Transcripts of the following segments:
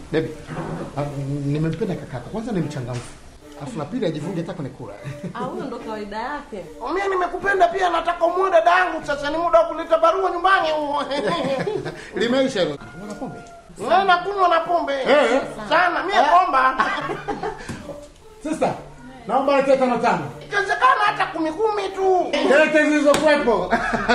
Baby, ah, nimempenda kakako. Kwanza ni mchangamfu. Alafu na pili ajifunge hata kwenye kula. Ah, huyo ndo kawaida yake. Mimi nimekupenda pia, nataka umue dada yangu. Sasa ni muda wa kuleta barua nyumbani huo. Limeisha hilo. Unaona pombe? Wewe nakunywa na pombe Eh. sana, mimi pomba Sister, naomba lete tano tano. ikiwezekana hata kumi kumi tu. Lete zilizokuwepo.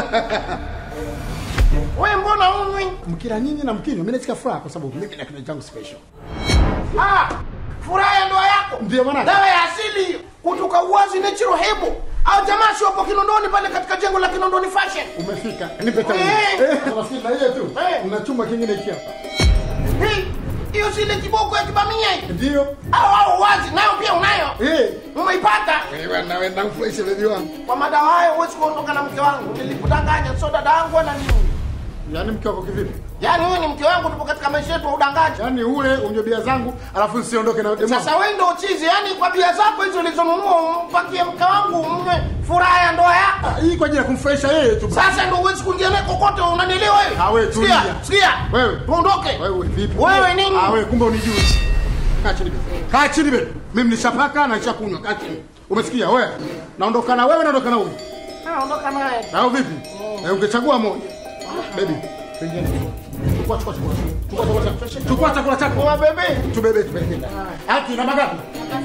Wewe mbona unywi? Mkila nyinyi na mkinywa, mimi nasikia furaha kwa sababu mimi na kinywaji changu special. Ah, furaha ya ndoa yako Ndio maana. dawa ya asili hiyo kutoka Uwazi Natural Herbal au jamaa si wapo Kinondoni pale katika jengo la Kinondoni Fashion. Umefika. Nipe tano. Eh. Eh, unasikia na hiyo tu. Eh. Una chuma kingine hiki hapa. Hii hiyo si ile kiboko ya kibamia hii. Ndio. Au au Uwazi nayo pia unayo. Eh. Umeipata? Wewe na wewe na mfresh baby wangu. Kwa madawa hayo huwezi kuondoka na mke wangu. Nilikudanganya sio dada yangu wala nini. Yaani mke wako kivipi? Yaani huyu ni mke wangu tupo katika maisha yetu ya udangaji. Yaani ule unywe bia zangu alafu usiondoke na demo. Sasa wewe ndio chizi, yaani kwa bia zako hizo ulizonunua umpakie mke wangu umnywe furaha ya ndoa yako. Ah, hii kwa ajili ya kumfurahisha yeye tu. Sasa ndio huwezi kuingia naye kokote, unanielewa wewe? Ah, wewe tulia. Sikia, sikia. Wewe. Tuondoke. Wewe vipi? Wewe nini? Ah, wewe kumbe unijui. Kaa chini bebe. Kaa chini bebe. Mimi nishapaka na nishakunywa. Kaa chini. Umesikia wewe? Naondoka na wewe naondoka na huyu. Ah, ondoka naye. Au vipi? Eh, ungechagua moja. Baby, pengine. Chukua chukua chukua. Chukua chukua chukua. Chukua chakula chako. Kwa bebe. Tubebe tupeleke ndani. Haki namba ngapi?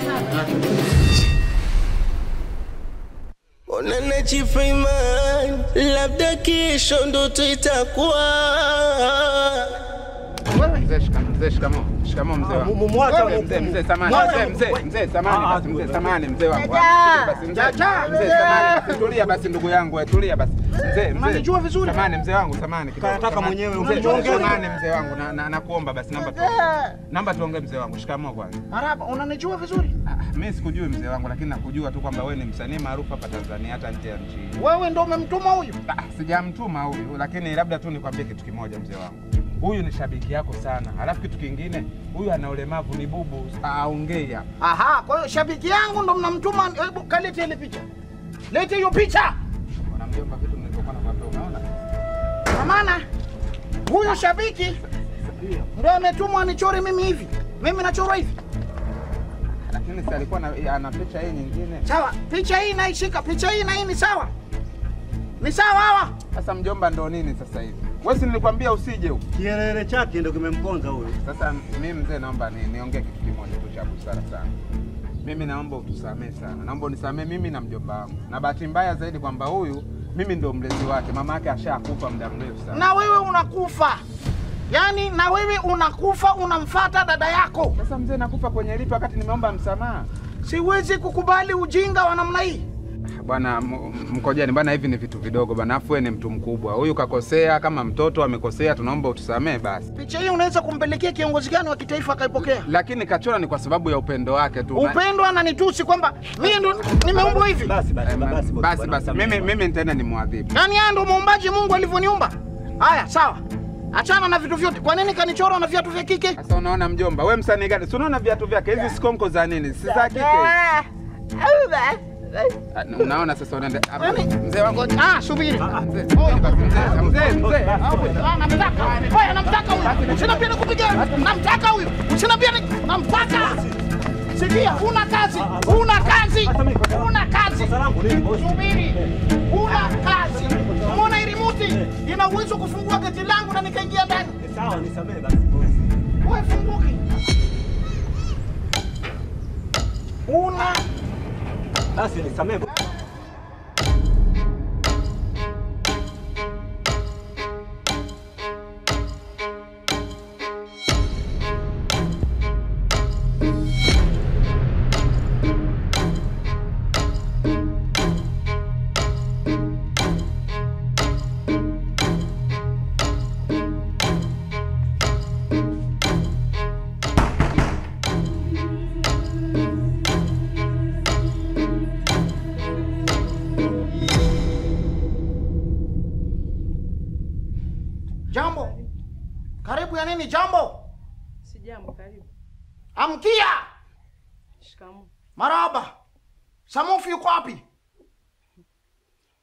Onana Chifreeman, labda kesho ndoto itakuwa Mzee shikamoo, mzee shikamoo. Shikamoo mzee wangu. Mumwacha Mzee, mzee, mzee samani, mzee, mzee, mzee samani basi, mzee samani mzee wangu. Basi mzee, mzee samani basi, tulia basi ndugu yangu, wewe tulia basi. Mzee, mzee. Unanijua vizuri? Samani mzee wangu, samani kidogo. Kanataka samani. mwenyewe, Mzee, unaniongea. samani mzee wangu, na- na- nakuomba basi namba tuongee. Namba tuongee mzee wangu, shikamoo kwanza. Maraba, unanijua vizuri? Ah, Mimi sikujui mzee wangu, lakini nakujua tu kwamba wewe ni msanii maarufu hapa Tanzania hata nje ya nchi hii. Wewe ndio umemtuma huyu? Ah, Sijamtuma huyu, lakini labda tu nikwambie kitu kimoja mzee wangu. Huyu ni shabiki yako sana, halafu kitu kingine, huyu ana ulemavu, ni bubu, aongei hapa. Aha, kwa hiyo shabiki yangu ndo mnamtuma. Hebu kalete ile picha. Lete hiyo picha. Bwana mjomba, vitu nilivyokuwa nakwambia, unaona? Kwa maana huyo shabiki ndio ametumwa nichore mimi hivi. Mimi nachorwa hivi. Lakini si alikuwa na- ana picha hii nyingine. Sawa, picha hii naishika, picha hii na hii ni sawa. Ni sawa hawa. Sasa mjomba, ndo nini sasa hivi? Wewe si nilikwambia usije huko. Kielele chake ndo kimemponza huyu. Sasa mimi mzee, naomba ni, niongee kitu kimoja tu cha busara sana. Mimi naomba utusamee sana, naomba unisamee mimi na mjomba wangu, na bahati mbaya zaidi kwamba huyu mimi ndo mlezi wake, mama yake ashakufa muda mrefu sana. Na wewe unakufa. Yaani na wewe unakufa unamfata dada yako. Sasa mzee, nakufa kwenye lipi wakati nimeomba msamaha? Siwezi kukubali ujinga wa namna hii. Bwana m- Mkojani, bwana, hivi ni vitu vidogo bwana, afu wewe ni mtu mkubwa. Huyu kakosea, kama mtoto amekosea, tunaomba utusamee basi. Picha hii unaweza kumpelekea kiongozi gani wa kitaifa akaipokea? Lakini kachora ni kwa sababu ya upendo wake tu. Na- Upendo ananitusi kwamba mimi ndo nimeumbwa hivi. Basi basi Eh, ma- basi basi basi, mimi mimi nitaenda nimwadhibu. Yaani haya ndo muumbaji Mungu alivyoniumba. Haya, sawa. Achana na vitu vyote. Kwa nini kanichora na viatu vya kike? Sasa unaona mjomba, we msanii gani? Si unaona viatu vyake hizi sikonko za nini? Si za kike. Ah, Unaona sasa unaenda ah, Yaani- mzee wangu. Ah, subiri. Mzee, mzee, mzee, mzee. Ah, namtaka. Wewe namtaka huyu. Usiniambie nikupiga. Namtaka huyu. Usiniambie ni- namtaka. Sikia, una kazi. Una kazi. Una kazi. Subiri. Una kazi. Umeona hii remote ina uwezo wa kufungua geti langu na nikaingia ndani. Sawa, nisamee basi bosi. Wewe funguki. Una Basi nisamee. jambo. Karibu ya nini jambo? Sijambo, karibu. Amkia. Shikamoo. Maraba. Samufi yuko wapi?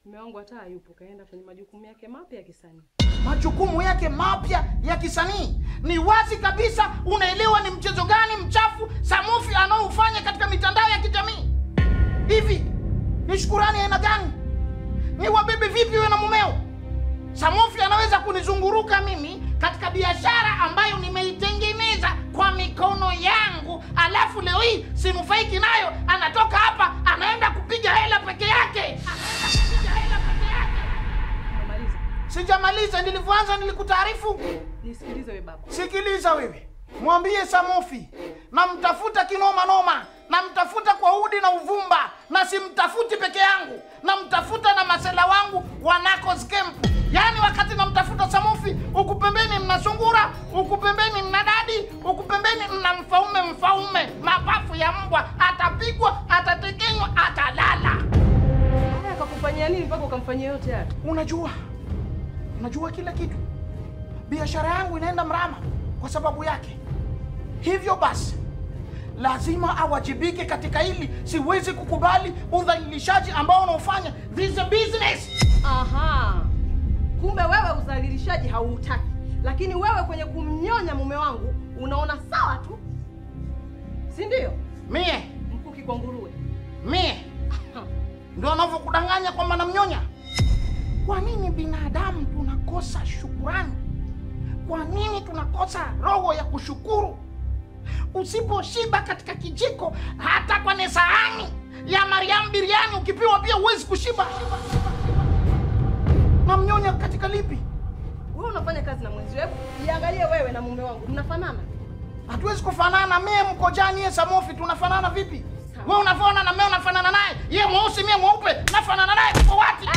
Mume wangu hata hayupo, kaenda kwenye majukumu yake mapya ya kisanii. majukumu yake mapya ya kisanii. Ni wazi kabisa unaelewa ni mchezo gani mchafu Samufi anaoufanya katika mitandao ya kijamii. Hivi ni shukurani aina gani? Ni wabebe vipi wewe na mumeo? Samufi anaweza kunizunguruka mimi katika biashara ambayo nimeitengeneza kwa mikono yangu, alafu leo hii sinufaiki nayo, anatoka hapa anaenda kupiga hela peke yake, anaenda kupiga hela peke yake. Umemaliza? Sijamaliza, nilivyoanza nilikutaarifu. Nisikilize we baba. Sikiliza wewe, mwambie Samofi namtafuta kinoma noma, namtafuta kwa udi na uvumba, na simtafuti peke yangu, namtafuta na masela wangu wanako skempu. Yaani wakati namtafuta Samofi, huku pembeni mna sungura, huku pembeni mna dadi, huku pembeni mna mfaume mfaume, mapafu ya mbwa, atapigwa, atatekenywa, atalala. Haya akakufanyia nini mpaka ukamfanyia yote haya? Unajua, unajua kila kitu. Biashara yangu inaenda mrama kwa sababu yake. Hivyo basi, lazima awajibike katika hili. Siwezi kukubali udhalilishaji ambao unaofanya. This is a business. Aha, kumbe wewe udhalilishaji hauutaki, lakini wewe kwenye kumnyonya mume wangu unaona sawa tu, si ndio? Mie Mkuki kwa nguruwe. mie ndio anavyokudanganya kwamba namnyonya. Kwa nini binadamu tunakosa shukurani? Kwa nini tunakosa roho ya kushukuru? Usiposhiba katika kijiko, hata kwenye sahani ya Mariam biriani ukipiwa pia huwezi kushiba. Namnyonya katika lipi? Wewe unafanya kazi na mwenzi wewe, jiangalie wewe na mume wangu mnafanana. Hatuwezi kufanana. Mie Mkojani, ye Samofi, tunafanana vipi? Sawa. Wewe unavyoona na mie unafanana naye, ye mweusi, mie mweupe, nafanana naye tuko wapi?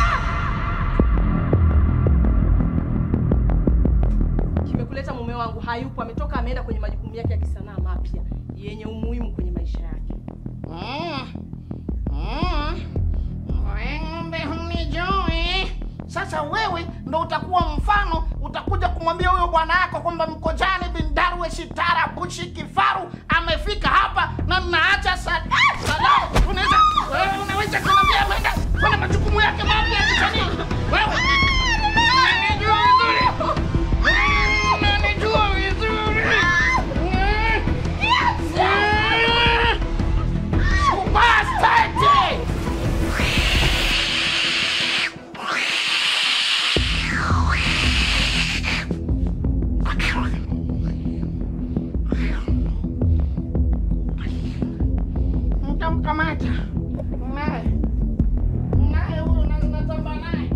Kimekuleta mume wangu hayupo, ametoka ameenda kwenye majukumu yake ya kisanaa mapya yenye umuhimu kwenye maisha yake. Mm. Mm. We ng'ombe hunijui. Sasa wewe ndo utakuwa mfano, utakuja kumwambia huyo bwana yako kwamba Mkojani bin Darwe Shitara Bushi Kifaru amefika hapa na mnaacha sa- Ah, salao. Unaweza wewe unaweza kumwambia ameenda kwenye majukumu yake mapya ya kisanii. Wewe unanijua vizuri. Unanijua vizuri. Bastard! Mtamkamata naye naye huyo na- natamba naye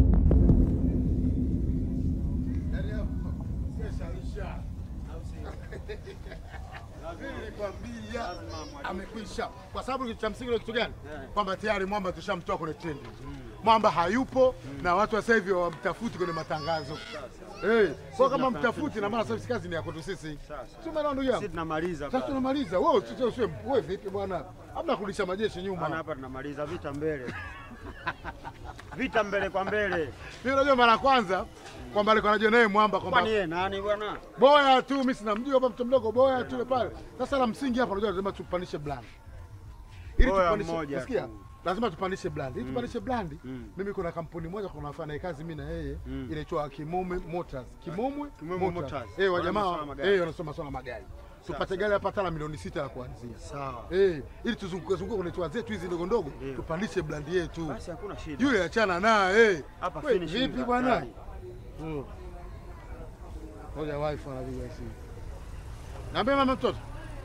Nilikwambia amekwisha, kwa sababu kitu cha msingi ni kitu gani? Kwamba tayari mwamba tushamtoa kwenye trendi, mwamba hayupo na watu wa sasa hivi wamtafuti kwenye matangazo. Eh, kwa kama mtafuti na maana sasa kazi ni ya kwetu sisi. Si umeelewa ndugu Sisi yangu? tunamaliza Sasa baba. tunamaliza. Wewe usiwe usiwe wewe vipi bwana? Hamna kurudisha majeshi Maana nyuma. hapa tunamaliza vita mbele. Vita mbele kwa mbele. Mimi unajua mara ya kwanza kwamba alikuwa anajua naye mwamba kwamba Kwani yeye nani bwana? boya tu, mimi sinamjua hapa mtu mdogo boya tu yule pale. Sasa la msingi hapa unajua lazima tupandishe brand. Ili Boya tupandishe, mmoja unasikia? tu. Lazima tupandishe brand. Ili tupandishe brand, Mm. mimi kuna kampuni moja kuna nafanya naye kazi mimi na yeye Mm. inaitwa Kimome Motors. Kimomwe Kimomwe Motors. Eh, wa Wana jamaa masuala magari. eh wanasoma sana magari. Tupate gari hapa hata la milioni sita ya kuanzia. Sawa. Eh, ili tuzunguke zunguke kwenye tour zetu hizi ndogo ndogo, Ndio. tupandishe brand yetu. Basi hakuna shida. Yule achana naye. Hapa We, finishing Vipi za bwana? kali. Mm. Ngoja wifi anapiga simu. Niambie mama mtoto.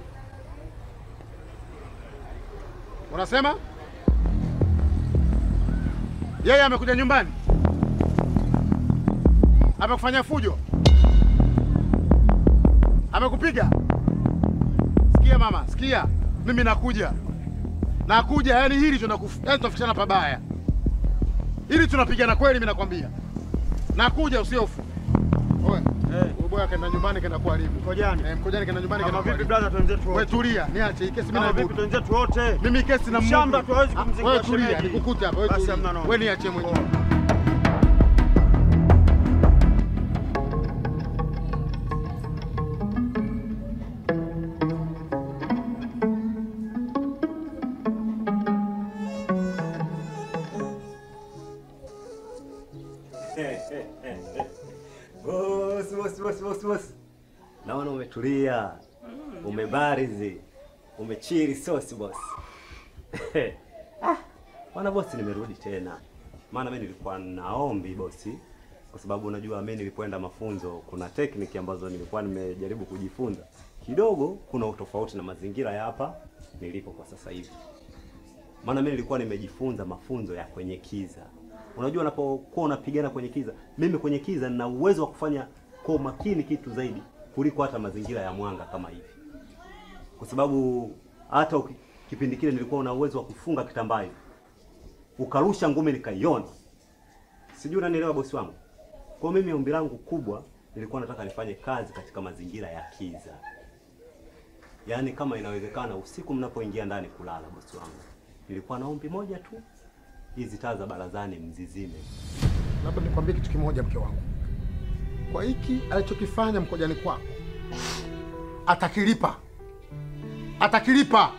Unasema? Yeye amekuja nyumbani. Amekufanya fujo. Amekupiga. Sikia mama, sikia. Mimi nakuja. Nakuja, yani hili tunakufu, yani tunafikishana pabaya. Hili tunapigana kweli mimi nakwambia. Nakuja usiofu. Oe. Eh. Huyo boya kaenda nyumbani kaenda kuharibu. Mkojani. Eh, mkojani kaenda nyumbani Kama kaenda vipi kuharibu. brother twenzetu Wewe wote? tulia, niache hii kesi mimi Kama vipi naibuka. twenzetu wote? Mimi kesi na Shamba Mungu. tu hawezi Ah, kumzingua Wewe tulia, shemeji. nikukute hapa, wewe Basi tulia. hamna noma. Wewe niache mwenyewe. bosi, bosi, bosi, bosi, bosi. Naona umetulia, umebarizi, umechiri sosi bosi. Ah, Bwana bosi, nimerudi tena, maana mimi nilikuwa naombi bosi, kwa sababu unajua mimi nilipoenda mafunzo kuna tekniki ambazo nilikuwa nimejaribu kujifunza kidogo, kuna utofauti na mazingira ya hapa nilipo kwa sasa hivi. Maana mimi nilikuwa nimejifunza mafunzo ya kwenye kiza. Unajua, unapokuwa unapigana kwenye kiza, mimi kwenye kiza nina uwezo wa kufanya kwa umakini kitu zaidi kuliko hata mazingira ya mwanga kama hivi, kwa sababu hata uki- kipindi kile nilikuwa una uwezo wa kufunga kitambaa hivi ukarusha ngumi nikaiona. Sijui unanielewa bosi wangu. Kwa mimi ombi langu kubwa nilikuwa nataka nifanye kazi katika mazingira ya kiza, yaani kama inawezekana usiku mnapoingia ndani kulala, bosi wangu, nilikuwa na ombi moja tu, hizi taa za barazani mzizime. Labda nikwambie kitu kimoja, mke wangu, kwa hiki alichokifanya mkojani kwako atakilipa, atakilipa.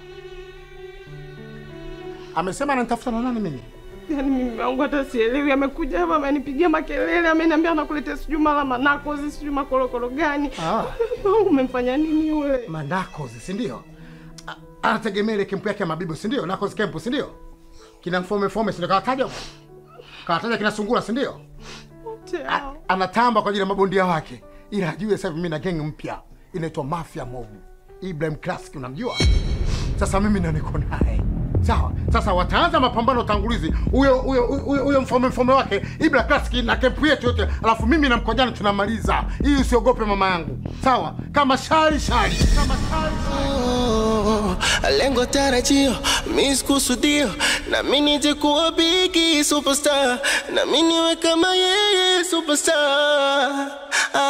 Amesema ananitafuta na nani mimi? Yaani mimi wangu hata sielewi, amekuja hapa amenipigia makelele, ameniambia anakuletea sijui mara manakozi sijui makorokoro gani. Ah. Wangu umemfanya nini yule? Manakozi, si ndio? A- Anategemea ile kempu yake ya mabibo, si ndio? Nakozi kempu, si ndio? Kina mfome fome, si ndio? Kawataja huko? kawataja kina sungura, si ndio? Wote A- hao. Anatamba kwa ajili ya mabondia wake, ila ajue sasa hivi mimi na gang mpya inaitwa Mafia Mob. Ibrahim Classic, unamjua? Sasa mimi ndo niko naye. Sawa. Sasa wataanza mapambano tangulizi. Huyo huyo huyo huyo mfome mfome wake Ibra Classic na kempu yetu yote. Alafu mimi na mkojani tunamaliza. Hii usiogope mama yangu. Sawa? Kama shari shari. Kama shari shari. Oh, lengo tarajio miss kusudio na mimi nije kuwa bigi superstar na mimi niwe kama yeye superstar ah.